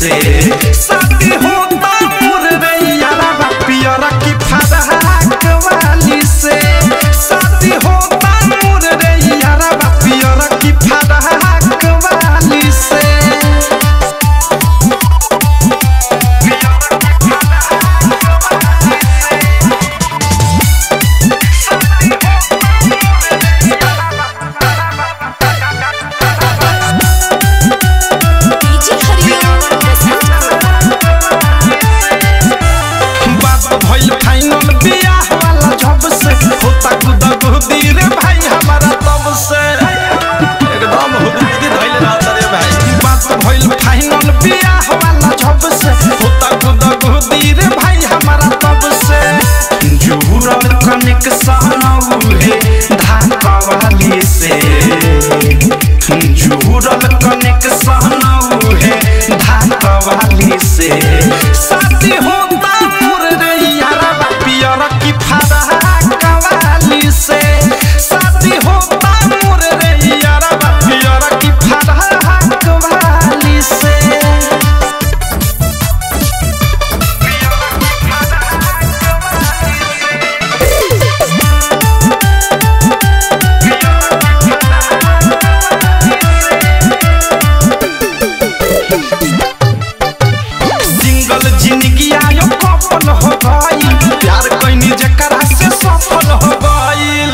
से शादी होता मोर रैयारा पियरा की फरहाक वाली से शादी होता मोर रैयारा पियरा की फरहाक वाली से डीजे हरिओम बात भइल फाइनल बियाह वाला जब से होता कुदा गुदी रे भाई हमारा तब से एकदम हुदुदी धइल रहता रे भाई बात भइल फाइनल बियाह वाला जब से होता कुदा गुदी रे भाई हमारा तब से जुहुरल कनिक सहनऊ हे धाका वाली से जुहुरल कनिक सहनऊ हे धाका वाली से शादी होता मोर रैयारा पियर की फरहाक वाली से शादी होता मोर रैयारा पियर की फरहाक वाली से सिंगल जिंदगी आयो कपल हो गई प्यार कैनी जकरा से सफल हो गईल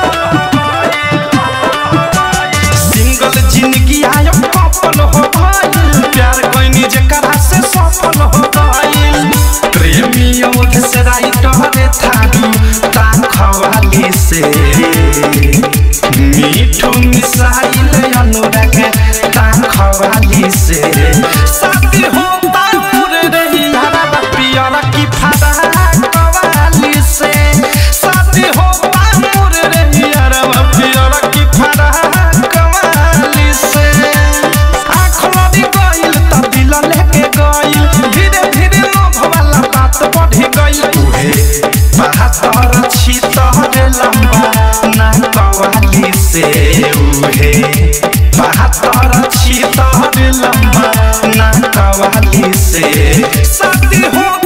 सिंगल जिंदगी आयो कपल हो गईल प्यार कैनी जकरा से सफल हो गईल प्रेमी ओठ से राइटर थारू ताखवाली से मीठू मिसाइल अनुराग ताखवाली से शादी होता मोर रैयारा पियरा की फरहाक वाली से शादी होता मोर रैयारा पियरा की फरहाक वाली से आँख लड़ी गइल त दिल लेके गइल धीरे धीरे लोभ वाला बात बढ़ी गइल उहे बहत्तर छितर लंबा ना कवाली से उहे बहत्तर छितर लंबा ना कवाली से शादी होता